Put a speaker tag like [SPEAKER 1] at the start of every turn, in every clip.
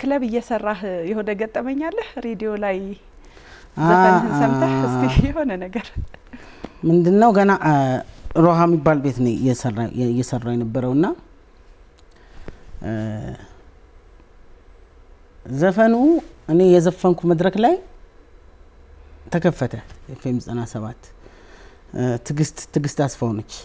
[SPEAKER 1] ክለብ እየሰራህ የሆነ ገጠመኛለህ? ሬዲዮ ላይ ዘፈንህን ሰምተህ እስቲ የሆነ ነገር
[SPEAKER 2] ምንድን ነው ገና ሮሃ የሚባል ቤት ነው እየሰራ የነበረው እና ዘፈኑ እኔ የዘፈንኩ መድረክ ላይ ተከፈተ። ኤፍኤም ዘጠና ሰባት ትግስት ትግስት አስፋው ነች።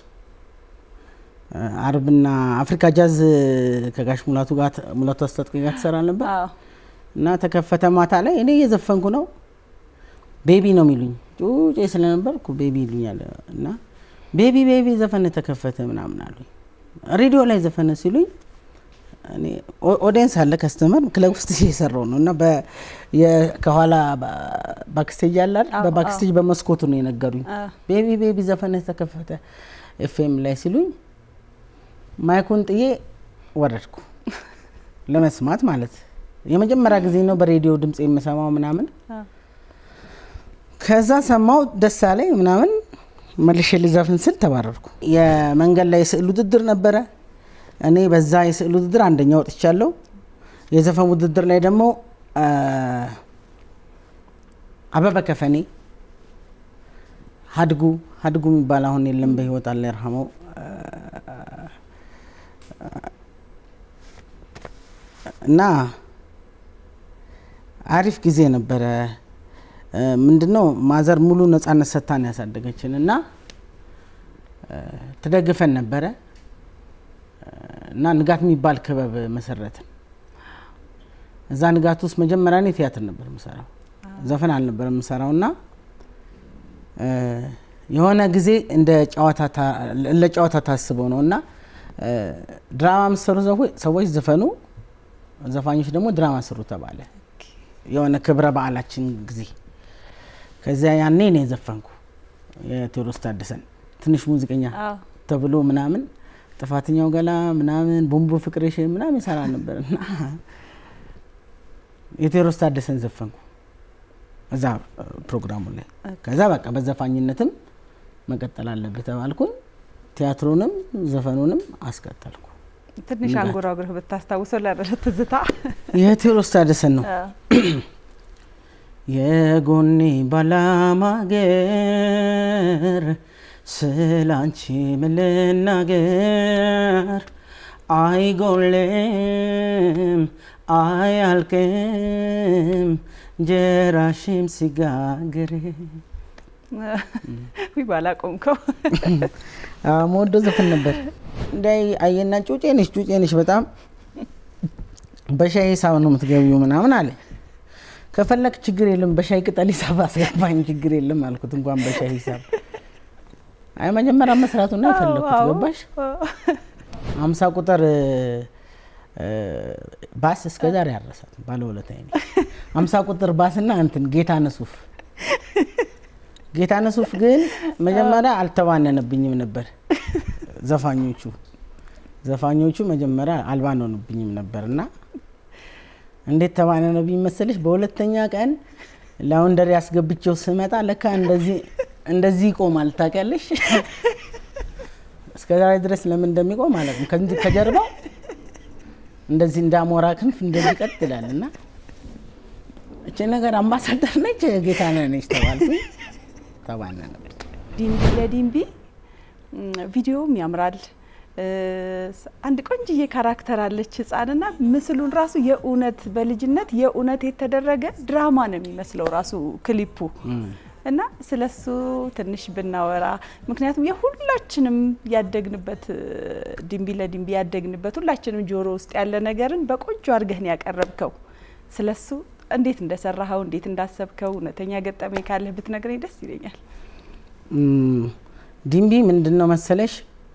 [SPEAKER 2] አርብና አፍሪካ ጃዝ ከጋሽ ሙላቱ ጋር ሙላቱ አስታጥቄ ጋር ትሰራ ነበር እና ተከፈተ ማታ ላይ እኔ እየዘፈንኩ ነው። ቤቢ ነው የሚሉኝ ጩጬ ስለነበርኩ ቤቢ ይሉኛል እና ቤቢ ቤቢ ዘፈን ተከፈተ ምናምን አሉኝ። ሬዲዮ ላይ ዘፈነ ሲሉኝ እኔ ኦዲየንስ አለ ከስተመር ክለብ ውስጥ እየሰራው ነው እና ከኋላ ባክስቴጅ አለ በባክስቴጅ በመስኮቱ ነው የነገሩኝ። ቤቢ ቤቢ ዘፈን ተከፈተ ኤፍኤም ላይ ሲሉኝ ማይኩን ጥዬ ወረድኩ ለመስማት ማለት የመጀመሪያ ጊዜ ነው በሬዲዮ ድምጽ የምሰማው ምናምን። ከዛ ሰማው ደስ አለኝ ምናምን መልሼ ልዘፍን ስል ተባረርኩ። የመንገድ ላይ የስዕል ውድድር ነበረ። እኔ በዛ የስዕል ውድድር አንደኛ ወጥቻለሁ። የዘፈን ውድድር ላይ ደግሞ አበበ ከፈኔ ሀድጉ ሀድጉ የሚባል አሁን የለም በህይወት አለ ይርሐመው እና አሪፍ ጊዜ ነበረ። ምንድነው ማዘር ሙሉ ነጻነት ሰጥታን ያሳደገችን እና ትደግፈን ነበረ እና ንጋት የሚባል ክበብ መሰረትን። እዛ ንጋት ውስጥ መጀመሪያ እኔ ቲያትር ነበር የምሰራው፣ ዘፈን አልነበር የምሰራው እና የሆነ ጊዜ እንደ ለጨዋታ ታስበው ነው እና ድራማ የምትሰሩ ሰዎች ዘፈኑ፣ ዘፋኞች ደግሞ ድራማ ስሩ ተባለ። የሆነ ክብረ በዓላችን ጊዜ ከዚያ ያኔ ነው የዘፈንኩ የቴዎድሮስ ታደሰን ትንሽ ሙዚቀኛ ተብሎ ምናምን ጥፋተኛው ገላ ምናምን ቦምቦ ፍቅሬሽ ምናምን ይሰራ ነበር እና የቴዎድሮስ ታደሰን ዘፈንኩ እዛ ፕሮግራሙ ላይ። ከዛ በቃ በዘፋኝነትም መቀጠል አለብህ ተባልኩኝ። ቲያትሩንም ዘፈኑንም አስቀጠልኩ።
[SPEAKER 1] ትንሽ አንጎራጉረህ ብታስታውሰው ለረረ ትዝታ
[SPEAKER 2] የቴዎድሮስ ታደሰን ነው። የጎኔ ባላማገር ስላንቺ ምን ልናገር? አይጎልም አያልቅም ጀራሽም ሲጋግር
[SPEAKER 1] ዊ ባላቆምከው
[SPEAKER 2] መወዶ ዘፈን ነበር። እንዳይ አየና ጩጬ ነሽ ጩጬ ነሽ በጣም በሻይ ሂሳብ ነው የምትገቢው ምናምን አለ። ከፈለክ ችግር የለም በሻይ ቅጠል ሂሳብ አስገባኝ ችግር የለም አልኩት። እንኳን በሻይ ሂሳብ አይ መጀመሪያ መስራቱ ነው የፈለኩት። ገባሽ? አምሳ ቁጥር ባስ እስከ ዛሬ ያረሳት ባለውለታዬ ነው። አምሳ ቁጥር ባስና እንትን ጌታ ነሱፍ ጌታ ነሱፍ ግን መጀመሪያ አልተባነነብኝም ነበር። ዘፋኞቹ ዘፋኞቹ መጀመሪያ አልባነኑብኝም ነበር እና እንዴት ተባነነብኝ መሰለሽ? በሁለተኛ ቀን ላውንደሪ ያስገብቼው ስመጣ ለካ እንደዚህ እንደዚህ ይቆማል። ታውቂያለሽ? እስከ ዛሬ ድረስ ለምን እንደሚቆም አላውቅም። ከጀርባው እንደዚህ እንዳሞራ ክንፍ እንደዚህ ቀጥ ይላል እና እቺ ነገር አምባሳደር ነች ጌታነህ ነች ተባልኩኝ። ተባነነብኝ።
[SPEAKER 1] ዲምቢ ለዲምቢ ቪዲዮውም ያምራል። አንድ ቆንጅዬ ካራክተር አለች ህፃንና ምስሉን ራሱ የእውነት በልጅነት የእውነት የተደረገ ድራማ ነው የሚመስለው ራሱ ክሊፑ እና ስለሱ ትንሽ ብናወራ፣ ምክንያቱም የሁላችንም ያደግንበት ዲምቢ ለዲምቢ ያደግንበት ሁላችንም ጆሮ ውስጥ ያለ ነገርን በቆንጆ አድርገህ ነው ያቀረብከው። ስለሱ እንዴት እንደሰራኸው እንዴት እንዳሰብከው እውነተኛ ገጠመኝ ካለህ ብትነግረኝ ደስ ይለኛል።
[SPEAKER 2] ዲምቢ ምንድን ነው መሰለሽ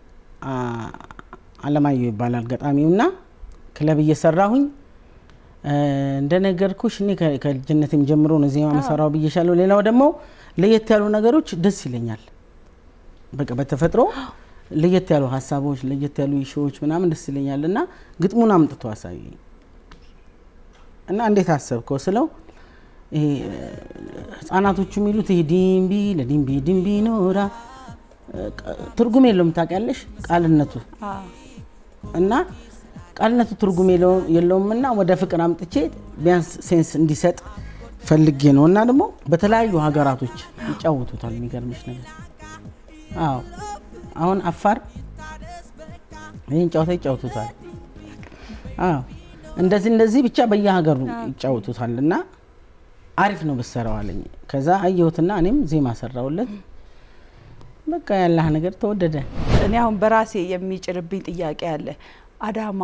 [SPEAKER 2] አለማየሁ ይባላል ገጣሚውና ክለብ እየሰራሁኝ እንደነገርኩሽ እኔ ከልጅነትም ጀምሮ ነው ዜማ መሰራው ብዬሻለሁ። ሌላው ደግሞ ለየት ያሉ ነገሮች ደስ ይለኛል። በቃ በተፈጥሮ ለየት ያሉ ሀሳቦች፣ ለየት ያሉ ሾዎች ምናምን ደስ ይለኛል እና ግጥሙን አምጥቶ አሳየኝ እና እንዴት አሰብከው ስለው ይሄ ህጻናቶቹ የሚሉት ይሄ ዲምቢ ለዲምቢ ዲምቢ ኖራ ትርጉም የለውም ታውቂያለሽ፣ ቃልነቱ እና ቃልነቱ ትርጉም የለውም እና ወደ ፍቅር አምጥቼ ቢያንስ ሴንስ እንዲሰጥ ፈልጌ ነው እና ደግሞ በተለያዩ ሀገራቶች ይጫወቱታል። የሚገርምሽ ነገር አዎ አሁን አፋር ይህን ጨዋታ ይጫወቱታል። አዎ እንደዚህ እንደዚህ ብቻ በየሀገሩ ይጫወቱታል እና አሪፍ ነው ብትሰራው አለኝ። ከዛ አየሁትና እኔም ዜማ ሰራውለት። በቃ ያላህ ነገር ተወደደ።
[SPEAKER 1] እኔ አሁን በራሴ የሚጭርብኝ ጥያቄ አለ። አዳማ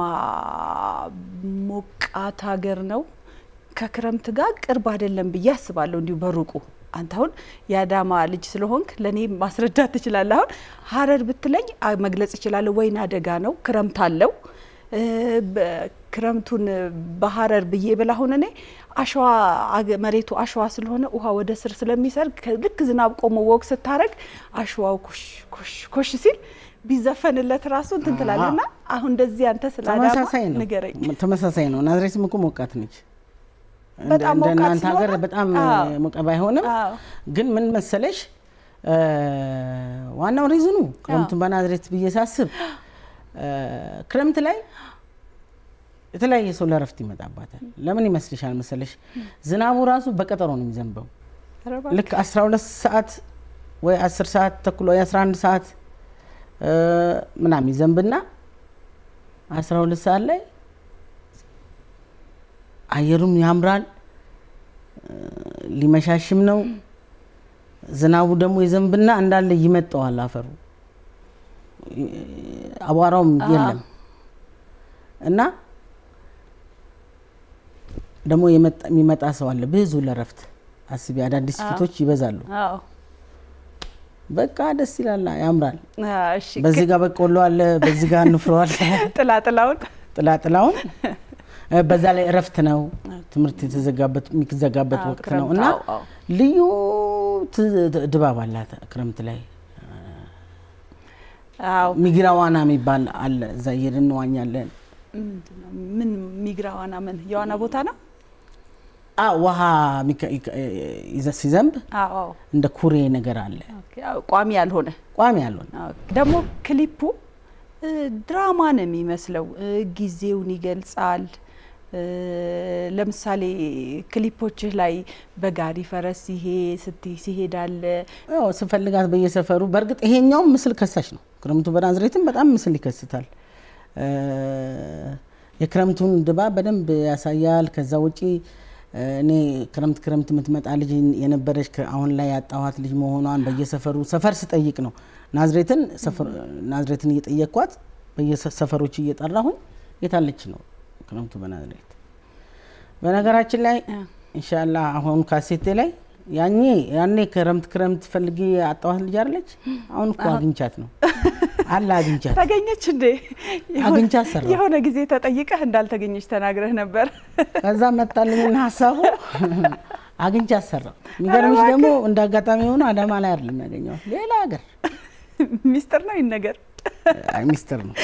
[SPEAKER 1] ሞቃት ሀገር ነው፣ ከክረምት ጋር ቅርብ አይደለም ብዬ አስባለሁ እንዲሁ በሩቁ አንተ አሁን የአዳማ ልጅ ስለሆንክ ለእኔ ማስረዳት ትችላለህ። አሁን ሀረር ብትለኝ መግለጽ እችላለሁ። ወይና አደጋ ነው፣ ክረምት አለው። ክረምቱን በሀረር ብዬ ብል አሁን እኔ አሸዋ መሬቱ አሸዋ ስለሆነ ውሃ ወደ ስር ስለሚሰርግ ልክ ዝናብ ቆሞ ወግ ስታረግ አሸዋው ኮሽ ኮሽ ኮሽ ሲል ቢዘፈንለት ራሱ እንትን ትላለና አሁን እንደዚህ አንተ ስለ አዳማ ንገረኝ።
[SPEAKER 2] ተመሳሳይ ነው። ናዝሬትም እኮ ሞቃት ነች።
[SPEAKER 1] በጣም
[SPEAKER 2] እንደ
[SPEAKER 1] ሞቃት
[SPEAKER 2] እናንተ ሀገር
[SPEAKER 1] ስለሆነ?
[SPEAKER 2] በጣም
[SPEAKER 1] አዎ።
[SPEAKER 2] ሞቀ ባይሆንም
[SPEAKER 1] አዎ።
[SPEAKER 2] ግን ምን መሰለሽ ዋናው ሪዝኑ ክረምቱን በናዝሬት ብዬ ሳስብ ክረምት ላይ የተለያየ ሰው ለረፍት ይመጣባታል። ለምን ይመስልሻል መሰለሽ? ዝናቡ ራሱ በቀጠሮ ነው የሚዘንበው።
[SPEAKER 1] ኧረ እባክህ።
[SPEAKER 2] ልክ 12 ሰዓት ወይ 10 ሰዓት ተኩል ወይ 11 ሰዓት እ ምናምን ይዘንብና 12 ሰዓት ላይ አየሩም ያምራል እ ሊመሻሽም ነው። ዝናቡ ደግሞ ይዘንብና እንዳለ ይመጣዋል አፈሩ እ አቧራውም የለም እና ደግሞ የመጣ- የሚመጣ ሰው አለ ብዙ ለረፍት አስቢ። አዳዲስ ፊቶች ይበዛሉ።
[SPEAKER 1] አዎ።
[SPEAKER 2] በቃ ደስ ይላል፣ ያምራል።
[SPEAKER 1] አዎ፣ እሺ
[SPEAKER 2] በዚህ ጋር በቆሎ አለ፣ በዚህ ጋር ንፍሮ አለ፣
[SPEAKER 1] ጥላጥላውን
[SPEAKER 2] ጥላጥላውን እ በዛ ላይ እረፍት ነው። ትምህርት የተዘጋበት የሚዘጋበት
[SPEAKER 1] አዎ፣
[SPEAKER 2] ወቅት ነው
[SPEAKER 1] ክረምት፣
[SPEAKER 2] እና
[SPEAKER 1] አዎ፣ አዎ።
[SPEAKER 2] ልዩ ት- ድባብ አላት ክረምት ላይ።
[SPEAKER 1] አዎ
[SPEAKER 2] ሚግራ ዋና የሚባል አለ። እዛ እየሄድን እንዋኛለን።
[SPEAKER 1] ምንድን ነው? ምን ሚግራ ዋና ምን የዋና ቦታ ነው?
[SPEAKER 2] አ ውሃ ሚከ- ይከ- ይዘ- ሲዘንብ
[SPEAKER 1] አዎ አዎ።
[SPEAKER 2] እንደ ኩሬ ነገር አለ፣
[SPEAKER 1] ኦኬ፣ አዎ፣ ቋሚ ያልሆነ
[SPEAKER 2] ቋሚ ያልሆነ
[SPEAKER 1] አዎ። ደግሞ ክሊፑ እ፣ ድራማ ነው የሚመስለው። እ፣ ጊዜውን ይገልጻል። እ፣ ለምሳሌ ክሊፖችህ ላይ በጋሪ ፈረስ ሲሄ ስትይ ሲሄዳለ
[SPEAKER 2] ያው ስፈልጋት በየሰፈሩ በእርግጥ ይሄኛውም ምስል ከሳሽ ነው። ክረምቱ በናዝሬትም በጣም ምስል ይከስታል። እ፣ የክረምቱን ድባብ በደንብ ያሳያል። ከዛ ውጪ እ፣ እኔ ክረምት ክረምት የምትመጣ ልጅ የነበረች ከ- አሁን ላይ ያጣኋት ልጅ መሆኗን በየሰፈሩ ሰፈር ስጠይቅ ነው ናዝሬትን ሰፈር- ናዝሬትን እየጠየቅኳት በየሰፈሮች እየጠራሁኝ የታለች ነው ክረምቱ በናዝሬት። በነገራችን ላይ ኢንሻላህ አሁን ካሴቴ ላይ ያኔ ያኔ ክረምት ክረምት ፈልጌ አጣኋት ልጅ አለች። አሁን እኮ አግኝቻት ነው አለ አግኝቻት
[SPEAKER 1] ተገኘች እንዴ? የሆነ-
[SPEAKER 2] አግኝቻት ሰራሁ።
[SPEAKER 1] የሆነ ጊዜ ተጠይቀህ እንዳልተገኘች ተናግረህ ነበር።
[SPEAKER 2] ከዛ መጣልኝና ሀሳቡ አግኝቻት ሰራው። የሚገርምሽ ደግሞ እንደ አጋጣሚ ሆኖ አዳማ ላይ አይደለም ያገኘኋት ሌላ ሀገር።
[SPEAKER 1] ሚስጥር ነው ይነገር።
[SPEAKER 2] አይ ሚስጥር ነው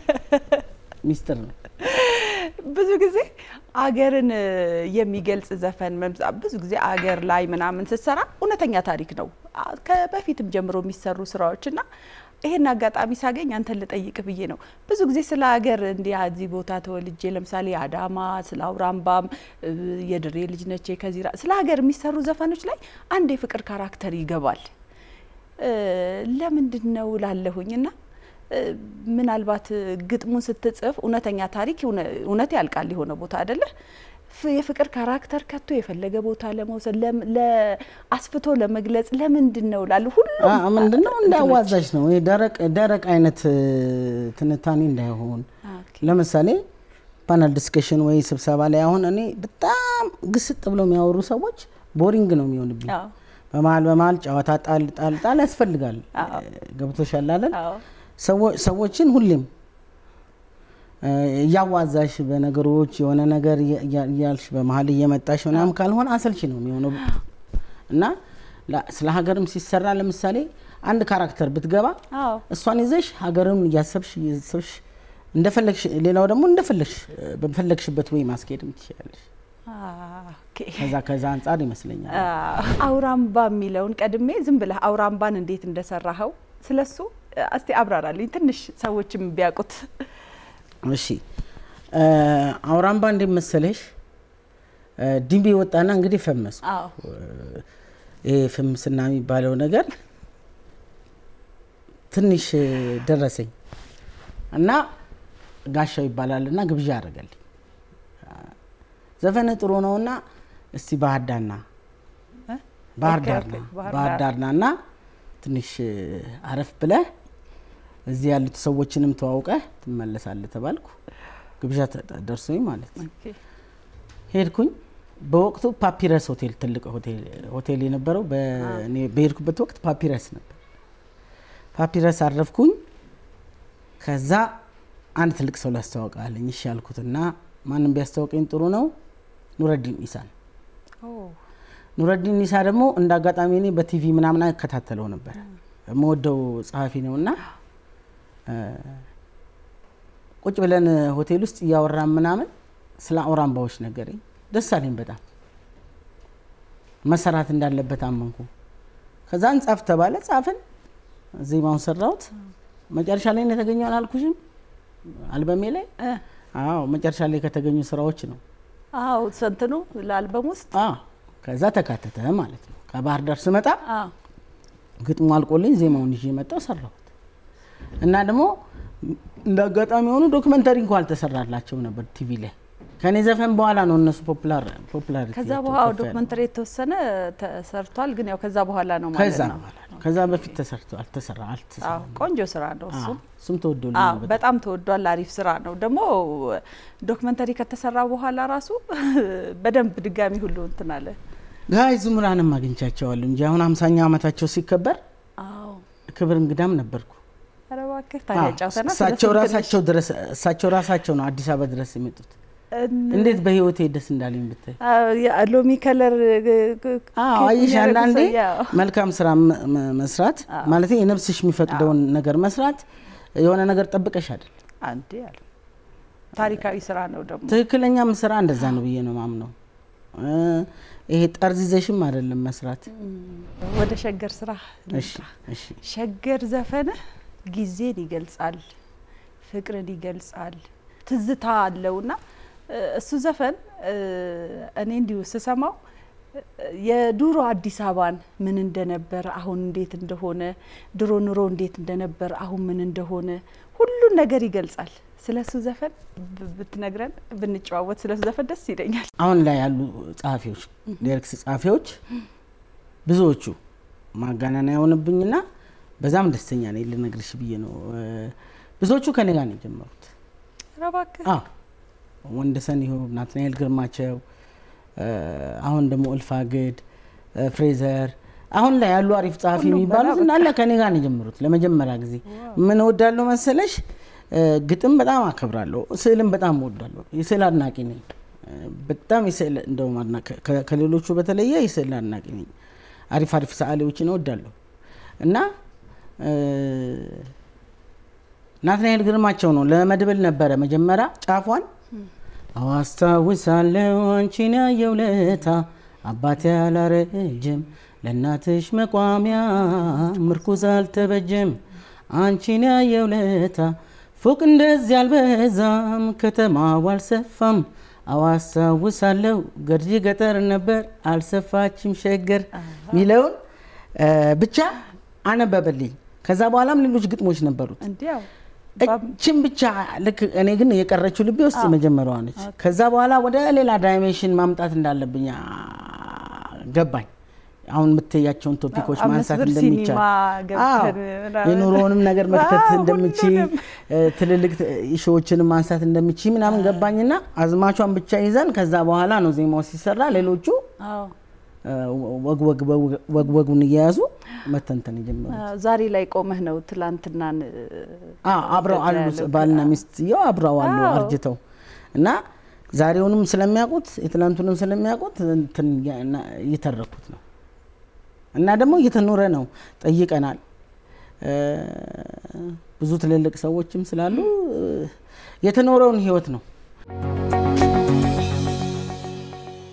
[SPEAKER 2] ሚስጥር ነው።
[SPEAKER 1] ብዙ ጊዜ አገርን እ፣ የሚገልጽ ዘፈን መምጻ ብዙ ጊዜ አገር ላይ ምናምን ስትሰራ እውነተኛ ታሪክ ነው አ- ከበፊትም ጀምሮ የሚሰሩ ስራዎች እና ይሄን አጋጣሚ ሳገኝ አንተን ልጠይቅ ብዬ ነው። ብዙ ጊዜ ስለ ሀገር እንዲህ እዚህ ቦታ ተወልጄ ለምሳሌ አዳማ፣ ስለ አውራምባም እ፣ የድሬ ልጅ ነቼ ከዚራ ስለ ሀገር የሚሰሩ ዘፈኖች ላይ አንድ የፍቅር ካራክተር ይገባል። እ፣ ለምንድን ነው ላለሁኝ እና እ፣ ምናልባት ግጥሙን ስትጽፍ እውነተኛ ታሪክ እውነ- እውነት ያልቃል የሆነ ቦታ አይደለ ፍ- የፍቅር ካራክተር ከቶ የፈለገ ቦታ ለመውሰድ ለም- ለ- አስፍቶ ለመግለጽ ለምንድን ነው ላሉ ሁሉም
[SPEAKER 2] አ- ምንድነው እንደ
[SPEAKER 1] እንትኖች።
[SPEAKER 2] አዋዛች ነው ይሄ ደረቅ ደረቅ አይነት እ፣ ትንታኔ እንዳይሆን
[SPEAKER 1] ኦኬ።
[SPEAKER 2] ለምሳሌ ፓናል ዲስከሽን ወይ ስብሰባ ላይ አሁን እኔ በጣም ግስጥ ብለው የሚያወሩ ሰዎች ቦሪንግ ነው የሚሆንብኝ።
[SPEAKER 1] አዎ፣
[SPEAKER 2] በመሀል በመሀል ጨዋታ ጣል ጣል ጣል ያስፈልጋል።
[SPEAKER 1] አዎ።
[SPEAKER 2] ገብቶሻል አይደል?
[SPEAKER 1] አዎ፣
[SPEAKER 2] ሰዎ- ሰዎችን ሁሌም እ፣ እያዋዛሽ በነገሮች የሆነ ነገር እያ- እያ- እያልሽ በመሀል እየመጣሽ ምናምን ካልሆነ አሰልቺ ነው የሚሆነው እና ላ- ስለ ሀገርም ሲሰራ ለምሳሌ አንድ ካራክተር ብትገባ
[SPEAKER 1] አዎ፣
[SPEAKER 2] እሷን ይዘሽ ሀገርን እያሰብሽ እያሰብሽ እንደፈለግሽ ሌላው ደግሞ እንደፈለግሽ እ፣ በፈለግሽበት ወይ ማስኬድም ትችላለሽ።
[SPEAKER 1] ኦኬ።
[SPEAKER 2] ከዛ ከዛ አንጻር ይመስለኛል።
[SPEAKER 1] አዎ። አውራምባ የሚለውን ቀድሜ ዝም ብለህ አውራምባን እንዴት እንደሰራኸው ስለሱ እ፣ እስቲ አብራራልኝ ትንሽ ሰዎችም ቢያውቁት።
[SPEAKER 2] እሺ አውራምባ እንዴት መሰለሽ ድንቢ ወጣና እንግዲህ ፈመስኩ።
[SPEAKER 1] አዎ
[SPEAKER 2] ይሄ ፍምስና የሚባለው ነገር ትንሽ ደረሰኝ እና ጋሻው ይባላል እና ግብዣ አደረገልኝ። ዘፈን ጥሩ ነውና እስቲ ባህር ዳርና
[SPEAKER 1] እ?
[SPEAKER 2] ባህር
[SPEAKER 1] ኦኬ፣
[SPEAKER 2] ዳርና
[SPEAKER 1] ኦኬ፣ ባህር
[SPEAKER 2] ባህር
[SPEAKER 1] ዳር።
[SPEAKER 2] ዳርና እና ትንሽ አረፍ ብለህ እዚህ ያሉት ሰዎችንም ተዋውቀህ ትመለሳለህ ተባልኩ። ግብዣ ተ- ደርሶኝ ማለት ነው።
[SPEAKER 1] ኦኬ።
[SPEAKER 2] ሄድኩኝ። በወቅቱ ፓፒረስ ሆቴል ትልቅ ሆቴል ሆቴል የነበረው በእኔ በሄድኩበት ወቅት ፓፒረስ ነበር። ፓፒረስ አረፍኩኝ። ከዛ አንድ ትልቅ ሰው ላስተዋውቃለኝ እሺ ያልኩትና ማንም ቢያስተዋውቀኝ ጥሩ ነው ኑረዲን ኢሳን
[SPEAKER 1] ኦ፣
[SPEAKER 2] ኑረዲን ኢሳ ደግሞ እንደ አጋጣሚ እኔ በቲቪ ምናምን እከታተለው ነበር። የምወደው ጸሐፊ ነው እና እ፣ ቁጭ ብለን ሆቴል ውስጥ እያወራን ምናምን ስለ አውራምባዎች ነገረኝ። ደስ አለኝ በጣም መሰራት እንዳለበት አመንኩ። ከዛ እንጻፍ ተባለ፣ ጻፍን። ዜማውን ሰራሁት። መጨረሻ ላይ ነው የተገኘው አላልኩሽም? አልበሜ ላይ
[SPEAKER 1] እ፣
[SPEAKER 2] አዎ፣ መጨረሻ ላይ ከተገኙ ስራዎች ነው።
[SPEAKER 1] አዎ ሰንትኑ ለአልበም ውስጥ
[SPEAKER 2] አዎ፣ ከዛ ተካተተ ማለት ነው። ከባህር ዳር ስመጣ
[SPEAKER 1] አዎ
[SPEAKER 2] ግጥሙ አልቆልኝ ዜማውን ይዤ መጣሁ ሰራሁት። እና ደግሞ እንደ አጋጣሚ የሆኑ ዶክመንተሪ እንኳ አልተሰራላቸው ነበር ቲቪ ላይ ከኔ ዘፈን በኋላ ነው እነሱ ፖፑላር ፖፑላር
[SPEAKER 1] ከዛ በኋላ ዶክመንተሪ የተወሰነ ተሰርቷል፣ ግን ያው ከዛ በኋላ ነው
[SPEAKER 2] ከዛ
[SPEAKER 1] ማለት ነው።
[SPEAKER 2] በኋላ ነው። ከዛ በፊት ተሰርቶ አልተሰራ
[SPEAKER 1] አዎ
[SPEAKER 2] አልተሰራ
[SPEAKER 1] ቆንጆ ስራ ነው እሱም።
[SPEAKER 2] እሱም ተወዶልኝ
[SPEAKER 1] አዎ
[SPEAKER 2] ነበር።
[SPEAKER 1] በጣም ተወዷል። አሪፍ ስራ ነው። ደግሞ ዶክመንተሪ ከተሰራ በኋላ ራሱ በደንብ ድጋሚ ሁሉ እንትን አለ።
[SPEAKER 2] ጋይ ዝሙራንም አግኝቻቸዋለሁ እንጂ አሁን አምሳኛ ዓመታቸው ሲከበር
[SPEAKER 1] አዎ
[SPEAKER 2] ክብር እንግዳም ነበርኩ።
[SPEAKER 1] ኧረ እባክህ ታዲያ
[SPEAKER 2] አዎ፣
[SPEAKER 1] ጫውተና
[SPEAKER 2] እሳቸው ራሳቸው ድረስ እሳቸው ራሳቸው ነው አዲስ አበባ ድረስ የመጡት። እንዴት በህይወቴ ደስ እንዳለኝ ብታይ።
[SPEAKER 1] ሎሚ ከለር
[SPEAKER 2] አዎ አየሽ፣ አንዳንዴ መልካም ስራ መ- መ- መስራት ማለት የነፍስሽ የሚፈቅደውን ነገር መስራት የሆነ ነገር ጠብቀሽ አይደል።
[SPEAKER 1] አንዴ አለ ታሪካዊ ስራ ነው ደግሞ
[SPEAKER 2] ትክክለኛም ስራ እንደዛ ነው ብዬ ነው ማምነው። እ፣ ይሄ ጠርዝ ይዘሽም አይደለም መስራት።
[SPEAKER 1] ወደ ሸገር ስራ
[SPEAKER 2] እሺ
[SPEAKER 1] ልምጣ።
[SPEAKER 2] እሺ
[SPEAKER 1] ሸገር ዘፈንህ ጊዜን ይገልጻል፣ ፍቅርን ይገልጻል፣ ትዝታ አለውና እ፣ እሱ ዘፈን እ፣ እኔ እንዲሁ ስሰማው እ፣ የዱሮ አዲስ አበባን ምን እንደነበረ አሁን እንዴት እንደሆነ፣ ድሮ ኑሮ እንዴት እንደነበር አሁን ምን እንደሆነ ሁሉን ነገር ይገልጻል። ስለ እሱ ዘፈን ብ- ብትነግረን ብንጨዋወት ስለ እሱ ዘፈን ደስ ይለኛል።
[SPEAKER 2] አሁን ላይ ያሉ ጸሐፊዎች ሊሪክስ ጸሐፊዎች ብዙዎቹ ማጋነና የሆንብኝና በዛም ደስተኛ ነኝ ልነግርሽ ብዬ ነው። እ፣ ብዙዎቹ ከኔ ጋር ነው የጀመሩት።
[SPEAKER 1] ኧረ እባክህ
[SPEAKER 2] አዎ ወንደሰን ይሁን ናትናኤል ግርማቸው እ፣ አሁን ደግሞ እልፋግድ እ፣ ፍሬዘር አሁን ላይ ያሉ አሪፍ ጸሐፊ
[SPEAKER 1] ሁሉም
[SPEAKER 2] የሚባሉት
[SPEAKER 1] በላ
[SPEAKER 2] እንዳለ ከኔ ጋር ነው የጀመሩት። ለመጀመሪያ ጊዜ ምን እወዳለሁ መሰለሽ እ፣ ግጥም በጣም አከብራለሁ፣ ስዕልም በጣም እወዳለሁ። የስዕል አድናቂ ነኝ። እ፣ በጣም የስዕል እንደውም አድና- ከ- ከሌሎቹ በተለየ የስዕል አድናቂ ነኝ። አሪፍ አሪፍ ሰዓሊዎችን እወዳለሁ እና እ፣ ናትናኤል ግርማቸው ነው ለመድብል ነበረ መጀመሪያ ጫፏን አዋስታውሳለሁ አንቺን ያየው ለታ አባቴ አላረጀም ለእናትሽ መቋሚያ ምርኩዝ አልተበጀም አንቺን ያየው ለታ ፎቅ እንደዚህ አልበዛም ከተማው አልሰፋም አዋስታውሳለሁ ገርጂ ገጠር ነበር አልሰፋችም ሸገር ሚለውን እ፣ ብቻ አነበበልኝ። ከዛ በኋላም ሌሎች ግጥሞች ነበሩት።
[SPEAKER 1] እንዲያው
[SPEAKER 2] እችን ብቻ ልክ እኔ ግን የቀረችው ልቤ ውስጥ የመጀመሪያዋ ነች። ከዛ በኋላ ወደ ሌላ ዳይሜንሽን ማምጣት እንዳለብኝ አ፣ ገባኝ። አሁን የምትያቸውን ቶፒኮች
[SPEAKER 1] አምስት
[SPEAKER 2] ማንሳት
[SPEAKER 1] ብር
[SPEAKER 2] እንደሚቻል
[SPEAKER 1] ሲኒማ ገብተን
[SPEAKER 2] አዎ፣
[SPEAKER 1] ምናምን።
[SPEAKER 2] የኑሮውንም ነገር መክተት
[SPEAKER 1] አዎ፣
[SPEAKER 2] እንደምቺ
[SPEAKER 1] ሁሉንም።
[SPEAKER 2] ትልልቅ ሾዎችንም ማንሳት እንደምቺ ምናምን ገባኝና አዝማቿን ብቻ ይዘን ከዛ በኋላ ነው ዜማው ሲሰራ ሌሎቹ
[SPEAKER 1] አዎ
[SPEAKER 2] እ፣ ወግ ወግ- ወግ ወጉን እየያዙ መተንተን የጀመሩ
[SPEAKER 1] አዎ፣ ዛሬ ላይ ቆመህ ነው ትላንትናን እ፣
[SPEAKER 2] አዎ አብረው አሉ
[SPEAKER 1] ያለው
[SPEAKER 2] ባልና ሚስትየው አብረው አሉ
[SPEAKER 1] አዎ።
[SPEAKER 2] አርጅተው እና ዛሬውንም ስለሚያውቁት የትላንቱንም ስለሚያውቁት እንትን እያ- እና- እየተረኩት ነው እና ደግሞ እየተኖረ ነው። ጠይቀናል እ፣ ብዙ ትልልቅ ሰዎችም ስላሉ እ፣ የተኖረውን ህይወት ነው